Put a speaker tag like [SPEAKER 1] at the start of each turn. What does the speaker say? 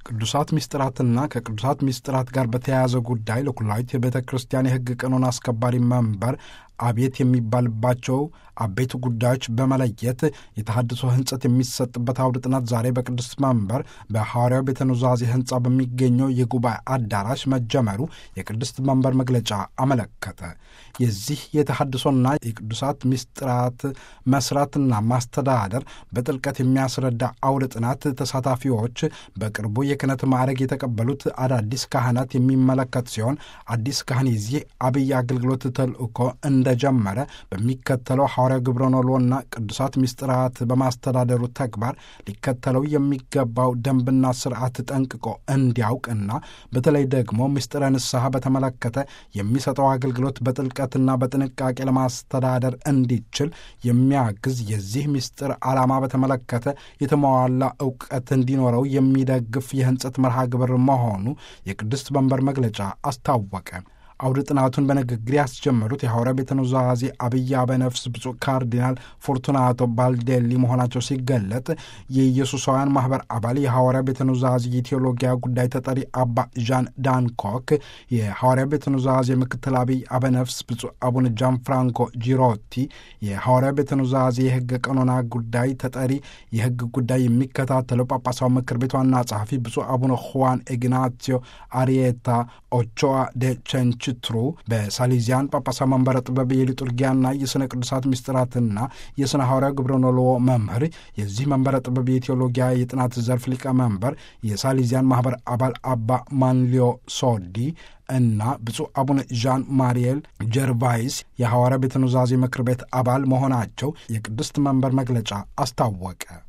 [SPEAKER 1] ቅዱሳት ሚስጥራትና ከቅዱሳት ሚስጥራት ጋር በተያያዘ ጉዳይ ለኩላዊት የቤተ ክርስቲያን የሕግ ቀኖን አስከባሪ መንበር አቤት የሚባልባቸው አበይት ጉዳዮች በመለየት የተሐድሶ ሕንጸት የሚሰጥበት አውደ ጥናት ዛሬ በቅዱስ መንበር በሐዋርያው ቤተ ኑዛዜ ሕንፃ በሚገኘው የጉባኤ አዳራሽ መጀመሩ የቅድስት መንበር መግለጫ አመለከተ። የዚህ የተሐድሶና የቅዱሳት ሚስጥራት መስራትና ማስተዳደር በጥልቀት የሚያስረዳ አውደ ጥናት ተሳታፊዎች በቅርቡ የክህነት ማዕረግ የተቀበሉት አዳዲስ ካህናት የሚመለከት ሲሆን አዲስ ካህን የዚህ አብይ አገልግሎት ተልእኮ እንደጀመረ በሚከተለው ሐዋርያው ግብረ ኖሎና ቅዱሳት ሚስጥራት በማስተዳደሩ ተግባር ሊከተለው የሚገባው ደንብና ስርዓት ጠንቅቆ እንዲያውቅና በተለይ ደግሞ ምስጢረ ንስሐ በተመለከተ የሚሰጠው አገልግሎት በጥልቀትና በጥንቃቄ ለማስተዳደር እንዲችል የሚያግዝ የዚህ ምስጢር ዓላማ በተመለከተ የተሟላ እውቀት እንዲኖረው የሚደግፍ የሕንጸት መርሃ ግብር መሆኑ የቅድስት መንበር መግለጫ አስታወቀ። አውደ ጥናቱን በንግግር ያስጀመሩት የሐዋርያ ቤተ ኑዛዜ አብይ አበነፍስ ብፁዕ ካርዲናል ፎርቱናቶ ባልዴሊ መሆናቸው ሲገለጥ የኢየሱሳውያን ማኅበር አባል የሐዋርያ ቤተ ኑዛዜ የቴዎሎጊያ ጉዳይ ተጠሪ አባ ዣን ዳንኮክ፣ የሐዋርያ ቤተ ኑዛዜ ምክትል አብይ አበነፍስ ብፁዕ አቡነ ጃን ፍራንኮ ጂሮቲ፣ የሐዋርያ ቤተ ኑዛዜ የሕግ ቀኖና ጉዳይ ተጠሪ የሕግ ጉዳይ የሚከታተለው ጳጳሳዊ ምክር ቤት ዋና ጸሐፊ ብፁዕ አቡነ ሁዋን ኢግናሲዮ አሪየታ ኦቾዋ ደ ቸንች ትሩ በሳሊዚያን ጳጳሳ መንበረ ጥበብ የሊጡርጊያና የሥነ ቅዱሳት ምስጢራትና የሥነ ሐዋርያ ግብረ ኖልዎ መምህር የዚህ መንበረ ጥበብ የቴዎሎጊያ የጥናት ዘርፍ ሊቀመንበር የሳሊዚያን ማኅበር አባል አባ ማንሊዮ ሶዲ እና ብፁዕ አቡነ ዣን ማሪኤል ጀርቫይስ የሐዋርያ ቤተ ኑዛዜ ምክር ቤት አባል መሆናቸው የቅድስት መንበር መግለጫ አስታወቀ።